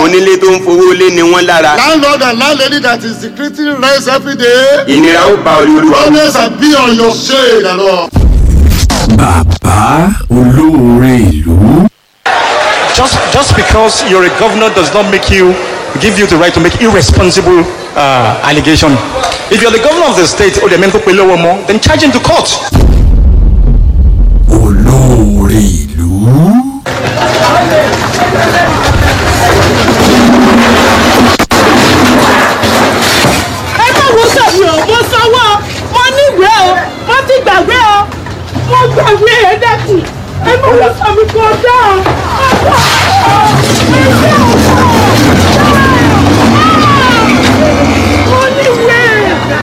onílé tó ń fowó lé ni wọ́n lára Landlord and landlady that is decreasing rents every day. ìnira ó bá olúwa Always and be on your shade and all. bàbá olóore ìlú. just just because you're a governor does not make you give you the right to make irresponsible uh, allegation. If you're the governor of the state or the men who more, then charge him to court. olóore ìlú. ẹ má wo sẹ́mi o mo sanwó mo níwèé o mo ti gbàgbé o mo gbàgbé ẹ dẹ́kun ẹ má wo sẹ́mi kò dá o. mo níwèé.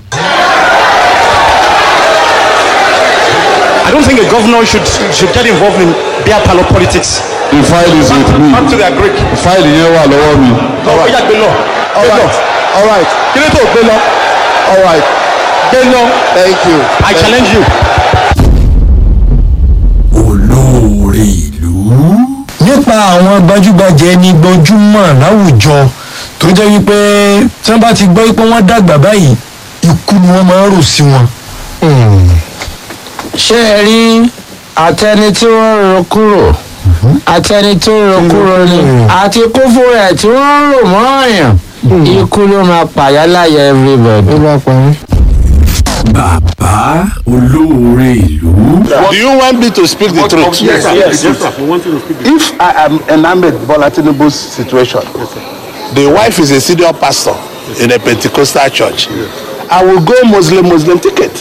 I don't think a governor should should get involved in beer parlor politics. the file is with me Back to their Greek. file yẹn wà lọ́wọ́ mi. Ó yá gbé lọ. Gbé lọ. all right Kí ló tó gbé lọ? all right Gbé lọ. thank you. I challenge you. olóore ìlú. nípa àwọn gbajúgbajà ẹni gbajúmọ̀ láwùjọ tó jẹ́ wípé tí wọ́n bá ti gbọ́ pé wọ́n dàgbà báyìí ikú ni wọ́n máa ń rò sí wọn. ṣé ẹ rí àtẹni tí wọ́n rò kúrò àtẹni tó rò kúrò ni àti kófó rẹ̀ tí wọ́n rò mọ́ ọ̀yàn ikú ló máa pàyà láyà everybody. bàbá olóore ìlú. do you want me to speak the truth. Yes, sir. Yes, yes, sir. We want you to speak. if i am enamored bola tinubu's situation the wife is a senior pastor in a pentecostal church i will go muslim muslim ticket.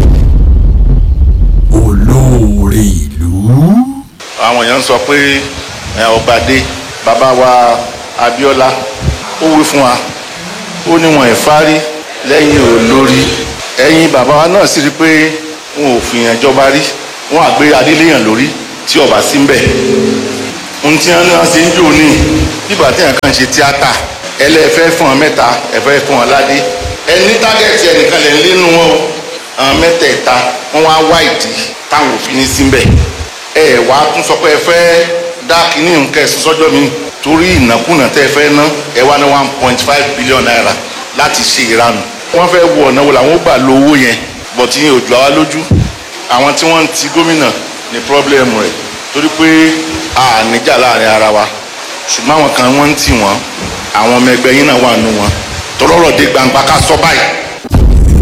olóore ìlú. àwọn èèyàn sọ pé ẹ, ọbàdé bàbá wa abiola ó wí fún wa ó ní wọn ìfárí lẹ́yìn olórí ẹ̀yin bàbá wa náà sì rí i pé wọn ò fìyàn jọba rí wọn àgbé adéléyàn lórí tí ọba sí ń bẹ ohun tí wọn náà ṣe ń jò ní bíbà tí èèyàn kan ṣe tíátà ẹlẹ́fẹ́ fún ọ mẹ́ta ẹ̀fẹ́ fún ọ ládé ẹni tágẹ́ẹ̀tì ẹnìkan lẹ̀ ń lénu wọn o àwọn mẹ́tẹ̀ẹ̀ta wọ́n wá wá ìdí táwọn òfin ní síbẹ̀ ẹ wá tún sọ pé ẹ fẹ́ dá kínní nǹkan ẹ̀sùn sọ́jọ́ mi torí ìnákúnà tẹ́ ẹ fẹ́ ná ẹ wá ní one point five billion naira láti ṣe ìranù wọ́n fẹ́ wọ ọ̀nà wo làwọn ó gbà lo owó yẹn bọ̀ tí yẹn ò jù àwa lójú àwọn tí wọ́n ń ti gómìnà ní pírọ́blẹ́mù rẹ̀ torí pé a níjà láàrin ara wa ṣùgbọ́n àwọn kan wọ́n ń tì wọ́n àwọn ọmọ ẹgbẹ́ yín náà wà nù wọn tọ́lọ́rọ̀ dé gbangba ká sọ báyìí